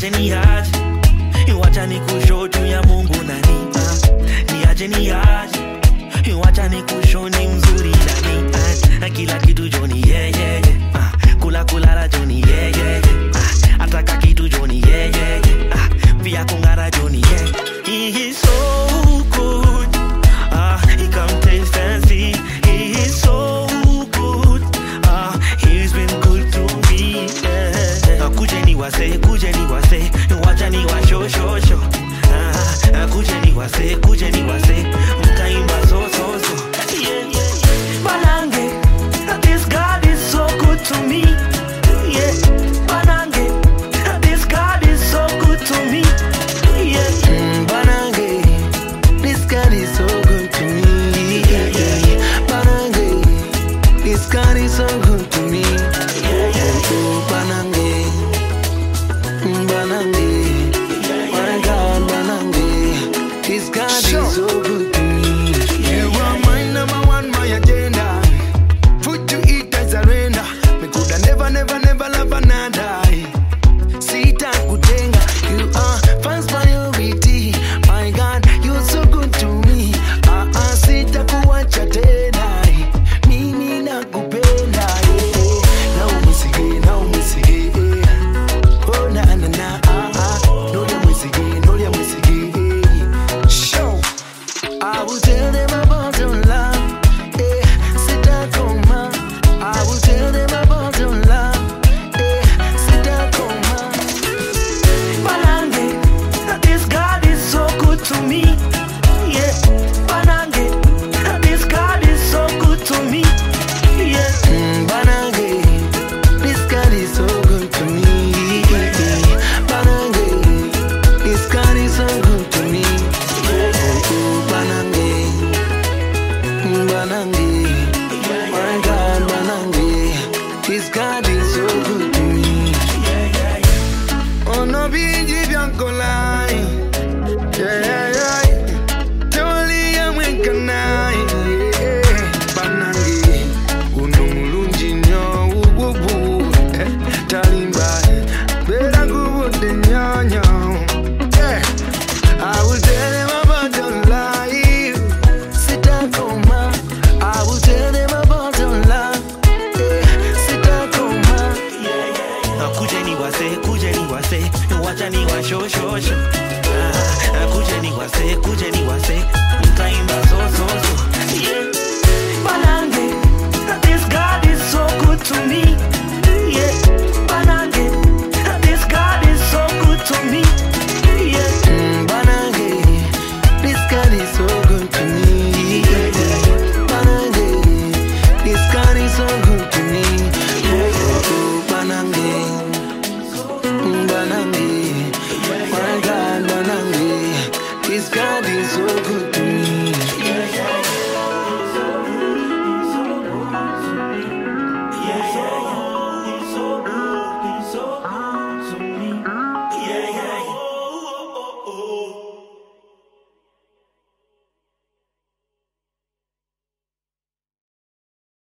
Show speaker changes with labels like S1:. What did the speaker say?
S1: niache niache wacha nikusho juu ya mungu nani ah. niache niache wacha nikusho ni mzuri nani ah. kila kitu joni yeah, yeah, yeah. ah. kula kulala joni yeah, yeah, yeah. ah. ataka kitu joni yeah, yeah, yeah. ah. pia kungara joni yeah. He is so good ah. he come taste and see he is so good ah. he's been good to me yeah. kuje ni wase kuje ni wase wacha ni washoshosho ah. ah, kuje ni wase kuje ni wase mtaimba so so so yeah, yeah, yeah. Banange, this God is so good to me yeah. Banange, this God is so good to me yeah.
S2: Mm, Banange, this God is so good to me. Banange, this God is so good to me. Oh, oh, Banange, Mm, Banange, my God, Banange, this God is so good to me. You are my number one, my agenda. Food to eat, I surrender. Me coulda never, never, never love another. Sita kutenga, you are first priority. My God, you're so good to me. Ah ah, sita kuacha tena. Mimi nakupenda. yeah. Na umisige, na umisige. Oh na na na. Ah ah, nolia mwisige, nolia mwisige. Show. I will tell them about your love. Eh, sitakoma. I will tell them about your love. Eh, sitakoma.
S1: Banange, this God is so good to me. Yeah, Banange, this God is so good to me. Yeah,
S2: Mm, Banange, this God is so good to me. Banange, this God is so good to me. Oh, oh, Banange, Mm, Banange, my God, Banange, this God is so good to me. Oh no, bigi bianco lai, yeah, yeah, yeah. Toli ya mwekanai, yeah. Banange, uno mulungi nnyo, wububu, eh, talimba, beera ngubudde nnyo nnyo. Yeah. I will tell them about your life. Sitakoma. I will tell them about your love. Yeah. Sitakoma.
S1: Ah, kuje ni wase, kuje ni wase, wacha ni washoshosho. Ah, ah, kuje ni wase, kuje